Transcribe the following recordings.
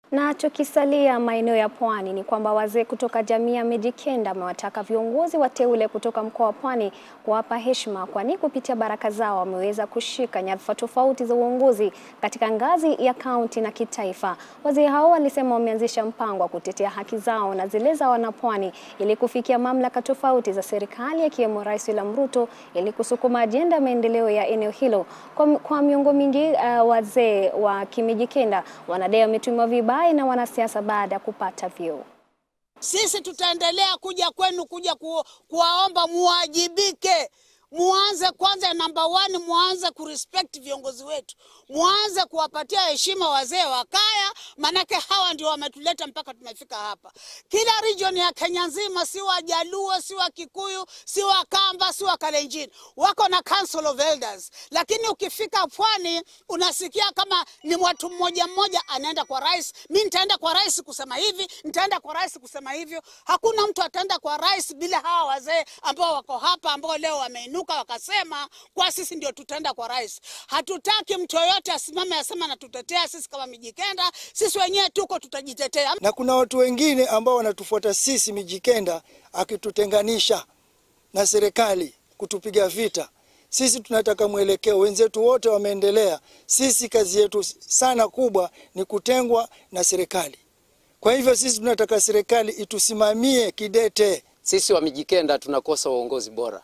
Na tukisalia maeneo ya pwani ni kwamba wazee kutoka jamii ya Mijikenda wamewataka viongozi wateule kutoka mkoa wa Pwani kuwapa heshima, kwani kupitia baraka zao wameweza kushika nyadhifa tofauti za uongozi katika ngazi ya kaunti na kitaifa. Wazee hao walisema wameanzisha mpango wa kutetea haki zao na zile za wanapwani ili kufikia mamlaka tofauti za serikali akiwemo Rais William Ruto ili kusukuma ajenda ya maendeleo ya eneo hilo. Kwa, kwa miongo mingi uh, wazee wa Kimijikenda wanadai wametumiwa vibaya na wanasiasa baada ya kupata vyeo. Sisi tutaendelea kuja kwenu kuja ku, kuwaomba muwajibike. Muanze kwanza, namba one, muanze kurespect viongozi wetu, muanze kuwapatia heshima wazee wa kaya, manake hawa ndio wametuleta mpaka tumefika hapa. Kila region ya Kenya nzima, si wa Jaluo, si wa Kikuyu, si wa Kamba, si wa Kalenjin, wako na council of elders, lakini ukifika pwani unasikia kama ni watu mmoja mmoja anaenda kwa rais, mi nitaenda kwa rais kusema hivi, nitaenda kwa rais kusema hivyo. Hakuna mtu ataenda kwa rais bila hawa wazee ambao wako hapa, ambao leo wameinuka wakasema kwa sisi ndio tutaenda kwa rais. Hatutaki mtu yoyote asimame asema natutetea sisi kama Mijikenda, sisi wenyewe tuko tutajitetea. Na kuna watu wengine ambao wanatufuata sisi Mijikenda, akitutenganisha na serikali, kutupiga vita. Sisi tunataka mwelekeo, wenzetu wote wameendelea. Sisi kazi yetu sana kubwa ni kutengwa na serikali. Kwa hivyo sisi tunataka serikali itusimamie kidete. Sisi wa Mijikenda tunakosa uongozi bora,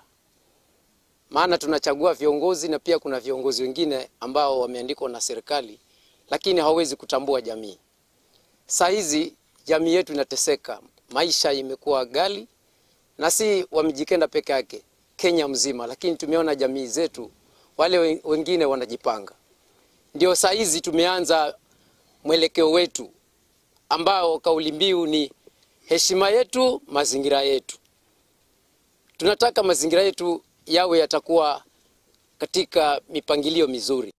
maana tunachagua viongozi na pia kuna viongozi wengine ambao wameandikwa na serikali, lakini hawawezi kutambua jamii. Saa hizi jamii yetu inateseka, maisha imekuwa ghali, na si wa Mijikenda peke yake, Kenya mzima. Lakini tumeona jamii zetu wale wengine wanajipanga, ndio saa hizi tumeanza mwelekeo wetu ambao kauli mbiu ni heshima yetu, mazingira yetu. Tunataka mazingira yetu yawe yatakuwa katika mipangilio mizuri.